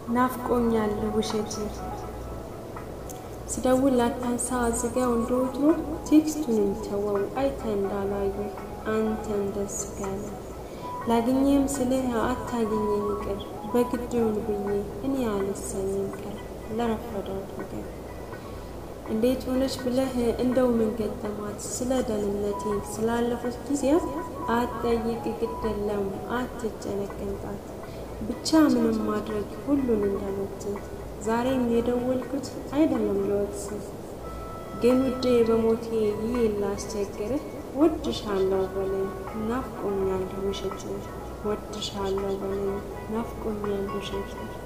ናፍቆኛል ውሸት ስደውል ላታንሳ አዝጋው እንደወትሮ ቴክስቱንም ተወው አይተ እንዳላዩ አንተን ደስ ካለ ላግኘም ስልህ አታገኘኝ ይቅር በግድውን ብዬ እኔ አልሰኝም ቀር ለረፈደው ነገር እንዴት ሆነች ብለህ እንደው ምን ገጠማት ስለ ደህንነቴ ስላለፉት ጊዜያት አትጠይቅ ግደለም አትጨነቅንጣት ብቻ ምንም ማድረግ ሁሉን እንደመት ዛሬም የደወልኩት አይደለም ለወቅስ ግን ውዴ በሞቴ ይህ ላስቸግርህ ወድሻለሁ በለኝ ናፍቆኛል ውሸት ወድሻለሁ በለኝ ናፍቆኛል ውሸት